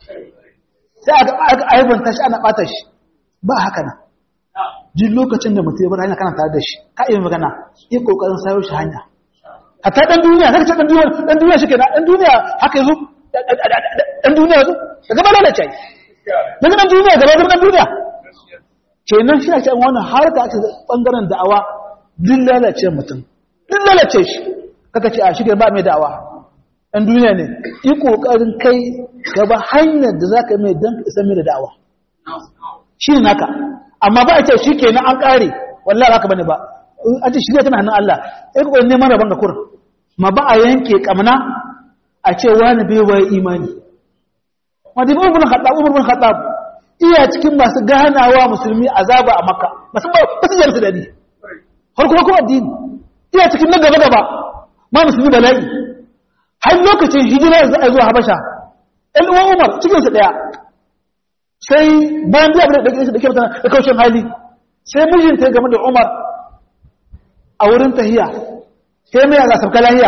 sai aka aibanta shi ana bata shi ba haka nan duk lokacin da mutum ya bar hanya kana tare da shi ka iya magana yi kokarin sayo shi hanya hatta dan duniya zaka ce dan duniya dan duniya shi kenan dan duniya haka yazo dan duniya yazo ka gaba lalace daga dan duniya gaba dan duniya kenan shi ake wannan har ka ake bangaren da'awa duk lalace mutum duk lalace shi kaka ce a shi ba mai da'awa dan duniya ne yi kokarin kai gaba hanyar da zaka mai dan ka isa mai da da'awa shi ne naka amma ba a ce shi kenan an ƙare wallah ba ka bane ba a ce shirya tana hannun Allah ya kuwa neman rabon ga kurin ma ba a yanke kamna a ce wani bai waye imani wadda ba umar khattab umar bin khattab iya cikin masu ganawa musulmi azaba a makka masu ba su jarsu dadi har kuma kuma addini iya cikin na gaba gaba ma musulmi bala'i har lokacin hijira za a zuwa habasha ɗan uwan umar cikinsu ɗaya sai bayan biya da ɗauke da kyauta da kaushin hali sai mijinta ya game da umar a wurin tahiya sai mai a sabka lahiya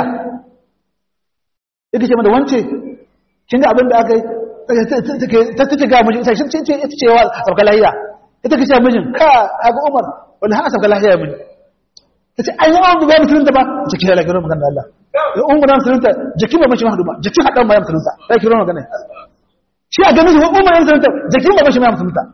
ita ce mada wance kin ga abin da aka yi ta take ga mijin ita ce ita ce wa sabka lahiya ita ke ce mijin ka ga umar wani ha sabka lahiya mini ta ce an yi wa ba musulunta ba ta kira lagirin magana da Allah da umar na musulunta jikin ba mashi mahadu ba jikin haɗan ba ya musulunta ya kira magana shi a ganin shi umar ya musulunta jikin ba mashi ma musulunta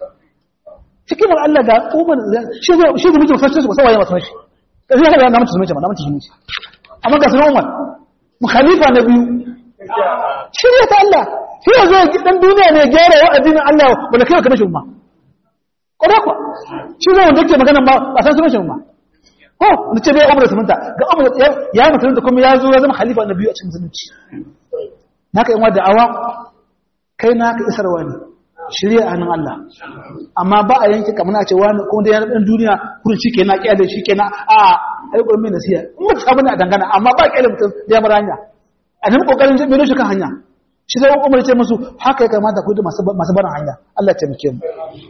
cikin Allah ga umar shi shi da mutum fashe su ba sawaye masu mashi kashi haka na mutum sunce ma na mutum sunce amma ga sunan Umar mu khalifa na biyu shirya ta Allah shi ya zo dan duniya ne gyara wa addinin Allah wala kai ka mashi umma koda ko shi zo wanda yake magana ba ba san sunan shi umma ko da ce bai Umar sunta ga Umar ya mutunta kuma ya zo ya zama khalifa na biyu a cikin musulunci naka yan wada awa kai naka isarwa ne shirya a hannun Allah amma ba a yanki kamar a ce wani ko da yana ɗan duniya kurin shi kenan ƙiyar da shi kenan a aikon mai nasiya in mutu sabu ne a dangana amma ba ƙiyar mutum da ya mara hanya a nan ƙoƙarin jin milo shi kan hanya shi sai umar ce musu haka ya kamata ku da masu barin hanya Allah ce muke mu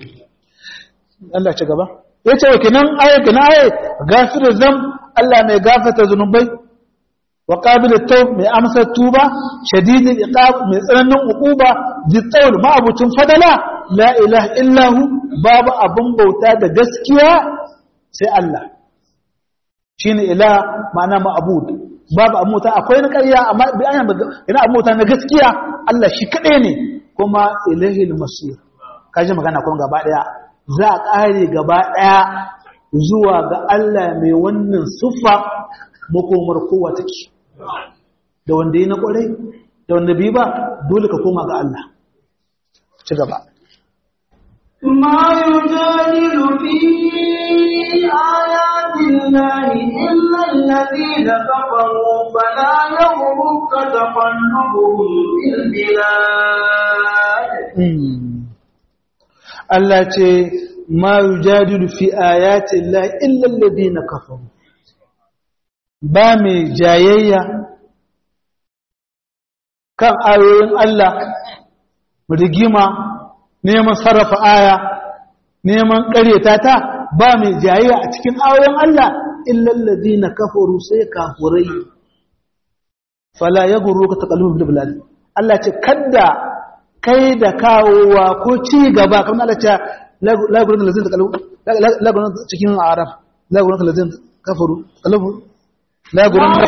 Allah ce gaba ya ce wa kenan aya kenan aya gafiru zam Allah mai gafata zunubai wa qabilu tawb mai amsa tuba shadidul iqab mai tsananin uquba zitawul ma'abucin fadala la ilaha illa hu babu abun bauta da gaskiya sai Allah shine ila ma'ana ma'bud babu abun bauta akwai na ƙarya amma bi an ina abun bauta na gaskiya Allah shi kadai ne kuma ilahil masir kaji magana kuma gaba daya za a kare gaba daya zuwa ga Allah mai wannan siffa makomar kowa take da wanda yi na kwarai da wanda bi ba dole ka koma ga Allah ci gaba ما يجادل في آيات الله إلا الذين كفروا فلا يغرك تقلبهم في البلاد Allah ce ma yujadilu fi ayati Allah illa alladhina kafaru ba mai jayayya kan ayoyin Allah rigima neman sarrafa aya neman ƙaryata ta ba mai jayayya a cikin ayoyin Allah illallazi na kafaru sai kafurai fala ya guru ka taƙalu da bilal Allah ce kadda kai da kawowa ko ci gaba kamar Allah ce lagurin da lazin lagurin cikin arab lagurin da lazin kafaru kalubu lagurin da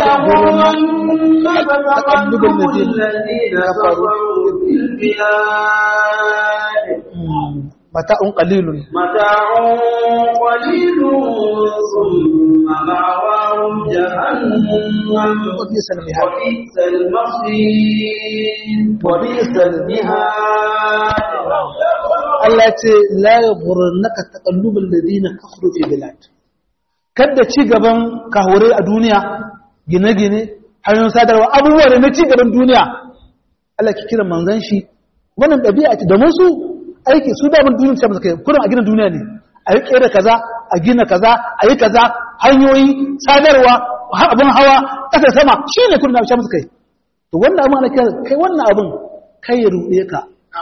تقلب الذين كفروا في البلاد mata'un qalilun متاع قليل ثم مأواهم جهنم وبئس المهاد وبئس المصير وبئس المهاد Allah ce la yaghurrannaka taqallubul ladina kafaru fi bilad kada ci gaban kahure a duniya gine-gine hanyoyin sadarwa abubuwa da na ci gaban duniya Allah ki kira manzon shi wannan ɗabi'a ce da musu aiki su da mun duniya ce kai kurin a gina duniya ne a yi kera kaza a gina kaza a yi kaza hanyoyi sadarwa abin hawa ƙasa sama shine kurin da musu kai to wannan abin ana kira kai wannan abin kai ya ruɗe ka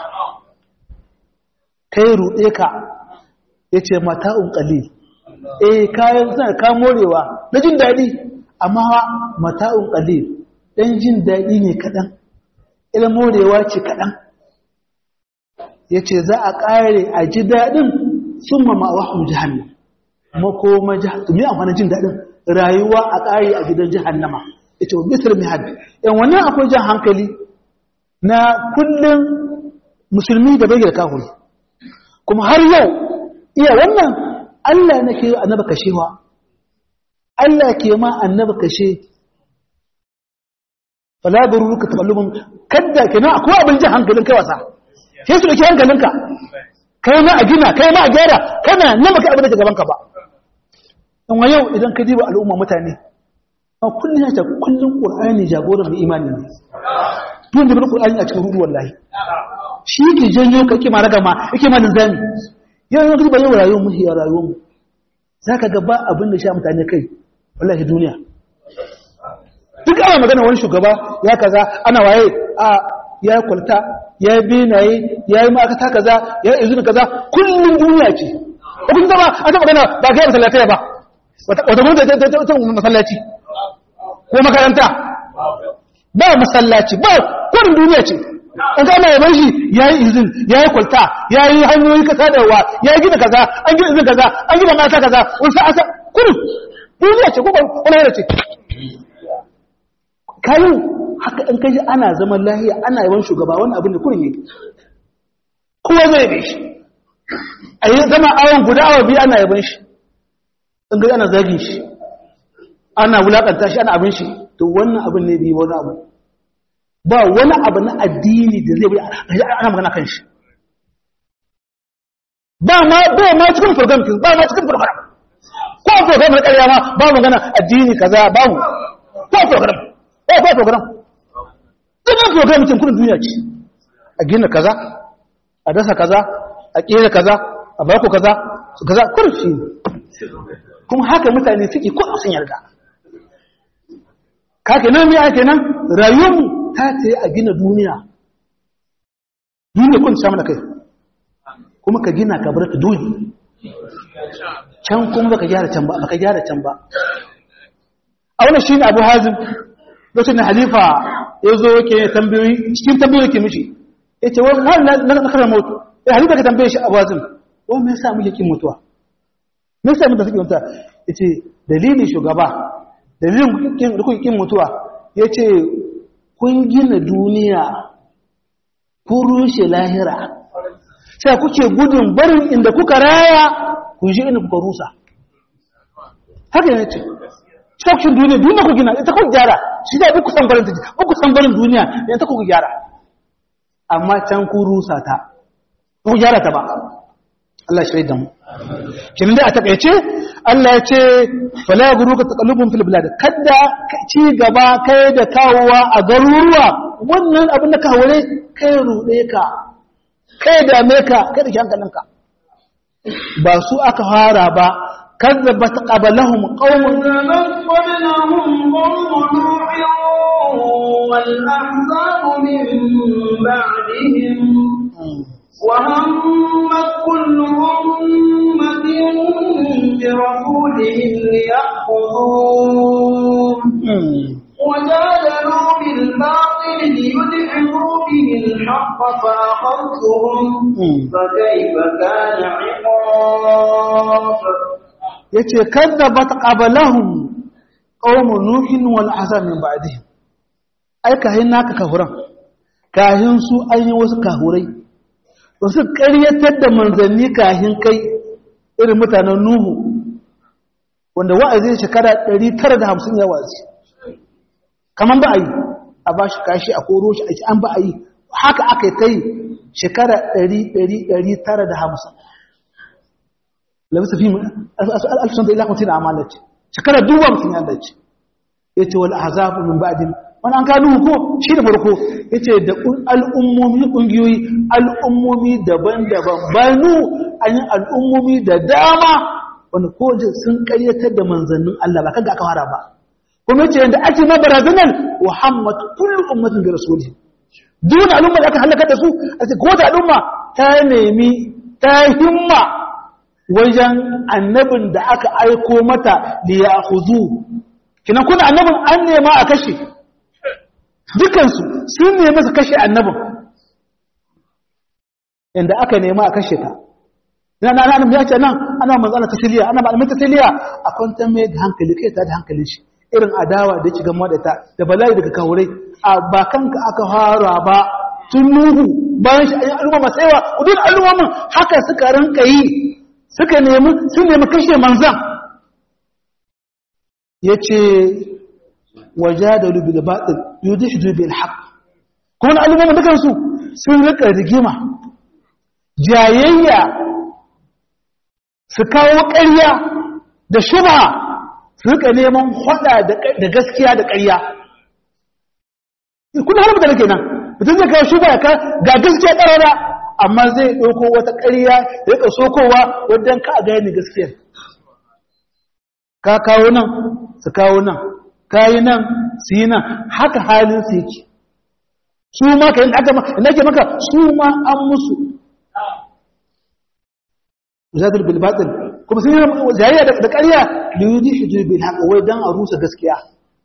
kai ruɗe ka ya ce mata'un ƙalil eh kayan suna ka morewa na jin daɗi amma mata'un ƙalil ɗan jin daɗi ne kaɗan ila morewa ce kaɗan ya ce za a ƙare a ji daɗin sun mama wahun jihannan makoma jihannan mai amfani jin daɗin rayuwa a ƙare a gidan jihannama ya ce bisir mihad yan wannan akwai jan hankali na kullum musulmi da bai da kafin kuma har yau iya wannan Allah na ke annaba kashewa Allah ke ma annaba kashe fala bururuka taballubun kadda kenan akwai abin jin hankalin kai wasa sai su dake hankalinka kai ma a gina kai ma a gyara kana nan baka abin da ke gaban ka ba dan wa yau idan ka diba al'umma mutane a kullun ya ta kullun qur'ani jagoran mai imani ne tun da qur'ani a cikin rudu wallahi shi ke janyo ka kima raga ma yake ma linzami yau yau ba yau rayuwar mu ya rayuwar mu zaka ga ba abin da sha mutane kai wallahi duniya duk ana magana wani shugaba ya kaza ana waye a ya kwalta ya yi benaye ya yi ma'akata kaza ya yi izini kaza kullum duniya ce kun zama a ta magana ba ga yi masallaci ba wata mun da ta masallaci ko makaranta ba masallaci ba kwarin duniya ce an gama ya shi ya yi izin ya yi kwalta ya yi hanyoyi kasa da wa ya yi gina kaza an gina izin kaza an gina mata kaza wasu asa kurin duniya ce ko wani yana ce kayan haka in kaji ana zaman lahiya ana yawan shugaba wani abin da kurin ne kowa zai yabe shi a yi zama awon guda awa biyu ana yaban shi in gaji ana zagin shi ana wulakanta shi ana abin shi to wannan abin ne biyu wani abu ba wani abu na addini da zai ana magana kan shi ba ma ba ma cikin program ba ma cikin program ko program na ƙarya ma ba magana addini kaza babu ko program ko ko program dukkan program cikin kudin duniya ce a gina kaza a dasa kaza a kera kaza a bako kaza su kaza kurfi kuma haka mutane suke ko sun yarda kake nan me ake nan rayuwarmu ta ce a gina duniya duniya kun samu da kai kuma ka gina ka bar ta dole can kuma baka gyara can ba baka gyara can ba a wannan shine Abu Hazim lokacin da halifa ya zo yake tambayoyi cikin tambayoyi ke mishi ya ce wani na karar mutu ya halifa ka tambaye shi Abu Hazim wani me yasa muke kin mutuwa me yasa muke kin mutuwa ya ce dalilin shugaba dalilin da kuke kin mutuwa ya ce kun gina duniya kun rushe lahira sai kuke gudun barin inda kuka raya kun shi inda kuka rusa haka ne ce cikin duniya duniya ku gina ita ku gyara shi da ku san barin ku san barin duniya idan ta ku gyara amma can ku rusa ta ku gyara ta ba Allah shi da mu kin da a takeice Allah ya ce fala guruka taqallubun fil bilad kada ci gaba kai da kawowa a garuruwa wannan abin da ka hore kai rude ka kai da me ka kai da hankalinka ba su aka fara ba كذبت قبلهم قوم كذبت قبلهم قوم نوح والأحزاب من بعدهم وهمت كل أمة برسولهم ليأخذوه وجادلوا بالباطل ليدحضوا به الحق فأخذتهم فكيف كان عقاب yace kadzabat qablahum qaum nuhin wal azab min ba'dihim ai kahin naka kahuran kahin su an yi wasu kahurai wasu ƙaryatar da manzanni kahin kai irin mutanen nuhu wanda wa'azi shekara 950 ya wazi kaman ba a yi a ba shi kashi a koro shi a an ba a yi haka aka yi ta yi shekara 950 labisa fi alfisan da ilakunci da amalaci shekara duba mutum ya dace ya ce wal azabu min ba'din wani an kanu ko shi da farko ya ce da al'ummomi ƙungiyoyi al'ummomi daban-daban banu an yi al'ummomi da dama wani koje sun ƙaryatar da manzannin Allah ba kaga aka fara ba kuma ce yadda ake na barazanar muhammad kullu ummatin da rasuli duk al'umma da aka halaka da su a ce kowace al'umma ta nemi ta himma wajen annabin da aka aiko mata da ya huzu kinan kuna annabin an nema a kashe dukansu sun nemi su kashe annabin inda aka nema a kashe ta ina na nan ya ce nan ana manzana tasiliya ana malamin tasiliya a kwantar mai da hankali kai ta da hankalin shi irin adawa da yake gama da ta da bala'i daga kawurai a bakanka aka fara ba tun nuhu bayan shi ayyukan al'umma masu yawa udun al'ummomin haka suka rinka yi suka nemi sun nemi kashe manzan ya ce waje da rubi da baɗin yudin shi dubi alhaq kuma al'ummomin dukansu sun rika rigima jayayya su kawo ƙarya da shuba su rika neman hada da gaskiya da ƙarya kuna harbi da nake nan mutum zai kawo shuba ka ga gaskiya ƙarara amma zai ɗauko wata ƙarya da rika sokowa wadda ka a gani gaskiyar ka kawo nan su kawo nan ka yi nan su yi nan haka halin su yake su ma ka yi ake maka su ma an musu zadar bilbatin kuma sun yi jayayya da ƙarya da yi shi bil haka wai don a rusa gaskiya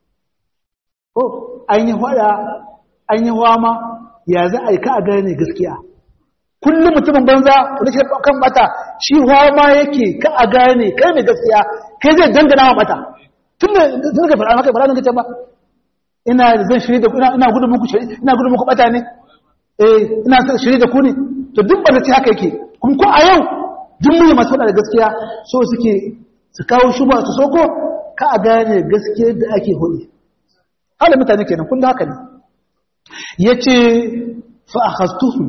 ko an yi hada an yi wama ya za a yi ka a gane gaskiya kullum mutumin banza wani shi kan bata shi wama yake ka a gane kai mai gaskiya kai zai dangana wa bata tun da tun da fara maka fara kace ba ina zan shiri da ku ina gudun muku shiri ina gudun muku bata ne eh ina shiri da ku ne to duk ba ce haka yake kuma ko a yau duk mai masu faɗa da gaskiya so suke su kawo shuba su soko ka a gane gaskiyar da ake hudu hala mutane kenan kullum haka ne ya ce fa'akastuhu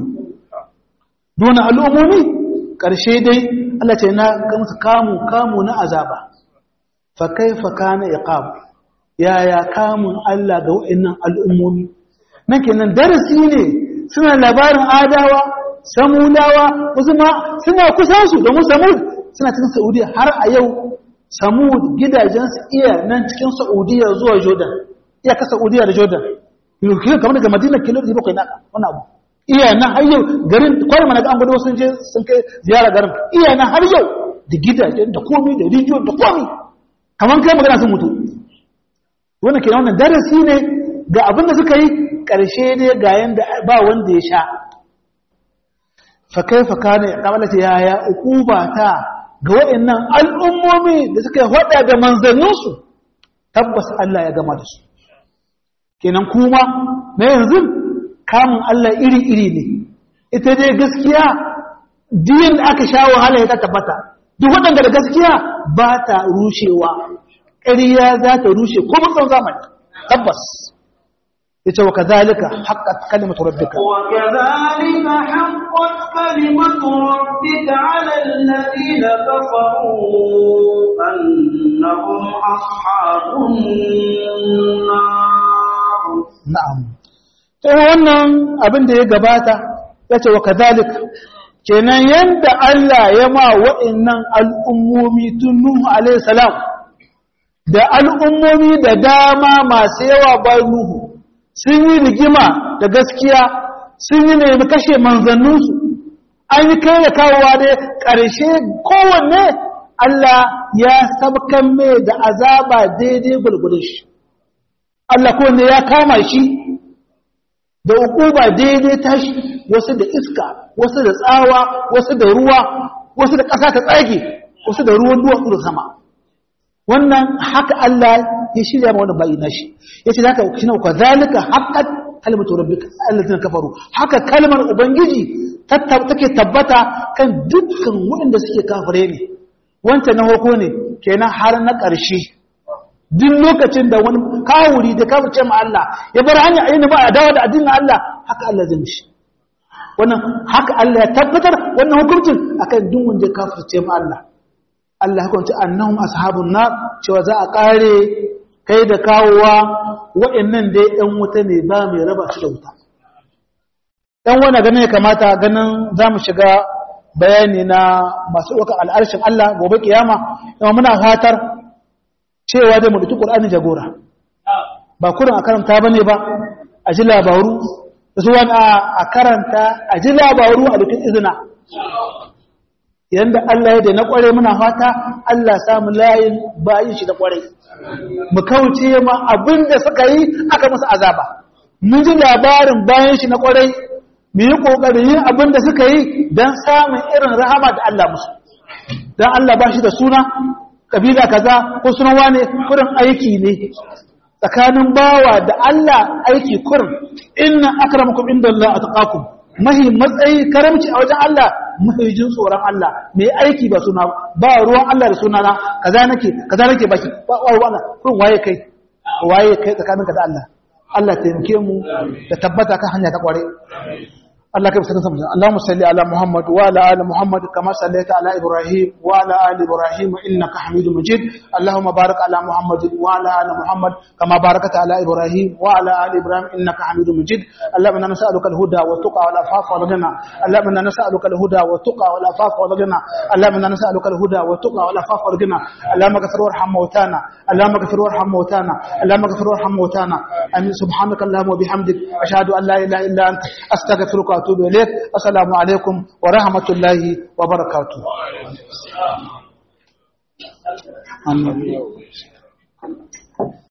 dona al'ummomi ƙarshe dai Allah ce na gamsu kamu kamu na azaba fa kai fa kana iqab yaya kamun Allah ga wa'annan al'ummomi nan kenan darasi ne suna labarin adawa samudawa wasu ma suna kusan su domin samud suna cikin saudiya har a yau samud gidajensu iya nan cikin saudiya zuwa jordan iya ka saudiya da jordan kilo kamar daga madina kilo da bakwai na wani abu iya nan har yau garin kwanan mana ga an gudu sun je sun kai ziyara garin iya nan har yau da gidajen da komi da rijiyo da komi kamar kai magana sun mutu wannan kenan wannan darasi ne ga abin da suka yi ƙarshe ne ga yanda ba wanda ya sha fa kaifa kana qabalata yaya uquba ta ga waɗannan al'ummomi da suka hada da manzanninsu tabbas Allah ya gama da su kenan kuma na yanzu kamun Allah iri-iri ne ita dai gaskiya diyan da aka sha wahala ya tabbata duk waɗanda da gaskiya ba ta rushewa ƙariya za ta rushe ko matsan zamani tabbas yace wa kadhalika haqqat kalimatu rabbika wa kadhalika haqqat kalimatu rabbika 'ala alladhina kafaru annahum ashabun nar na'am to wannan abin da ya gabata yace wa kadhalika kenan yanda Allah ya ma wa'annan al'ummomi tun Nuhu alayhi salam da al'ummomi da dama masu yawa bayan Nuhu sun yi rigima da gaskiya sun yi nemi kashe manzanninsu an yi kai da kawowa ne ƙarshe kowanne Allah ya sabkan mai da azaba daidai gulgulun shi Allah kowanne ya kama shi da ukuba daidai tashi wasu da iska wasu da tsawa wasu da ruwa wasu da ƙasa ta tsage wasu da ruwan duwatsu da sama wannan haka Allah ya shirya ma wannan bayi nashi yace zaka kina ka zalika haqqat kalimatu rabbika allazina kafaru haka kalmar ubangiji take tabbata kan dukkan waɗanda suke kafire ne wancan na hoko ne kenan har na ƙarshe duk lokacin da wani kawuri da kafirce ma Allah ya bar hanya ayyana ba a dawo da addinin Allah haka Allah zai mishi wannan haka Allah ya tabbatar wannan hukuncin akan duk wanda ya kafirce ma Allah Allah hukunci annahum ashabun nar cewa za a kare kai da kawowa waɗannan dai ɗan wuta ne ba mai raba su da wuta ɗan wani ganin ya kamata ganin za mu shiga bayani na masu ɗaukar al'arshin Allah gobe kiyama yamma muna fatar cewa zai mutu ƙur'ani jagora ba kurin a karanta ba ne ba a ji labaru da su wani a karanta a ji labaru a dukkan izina yadda Allah ya da na ƙware muna fata Allah samu layin bayin shi da ƙware mu kauce ma abin da suka yi aka musu azaba mun ji labarin bayan shi na ƙware mu yi ƙoƙarin yin abin da suka yi don samun irin rahama da Allah musu don Allah ba shi da suna kabila kaza ko sunan wane kurin aiki ne tsakanin bawa da Allah aiki kurin inna akramakum indallahi atqakum mahi matsayi karamci a wajen Allah mahi jin tsoron Allah mai aiki ba suna ba ruwan Allah da suna na kaza nake kaza nake baki ba ruwan Allah kurin waye kai waye kai tsakaninka da Allah Allah taimake mu da tabbata kan hanya ta kware الله كيف سنسمع اللهم صل على محمد وعلى ال محمد كما صليت على ابراهيم وعلى ال ابراهيم انك حميد مجيد اللهم بارك على محمد وعلى ال محمد كما باركت على ابراهيم وعلى ال ابراهيم انك حميد مجيد اللهم انا نسالك الهدى والتقى والعفاف والغنى اللهم انا نسالك الهدى والتقى والعفاف والغنى اللهم انا نسالك الهدى والتقى والعفاف والغنى اللهم اغفر وارحم موتانا اللهم اغفر وارحم موتانا اللهم اغفر وارحم موتانا امين سبحانك اللهم وبحمدك اشهد ان لا اله الا انت استغفرك واتوب اليك السلام عليكم ورحمه الله وبركاته آمين.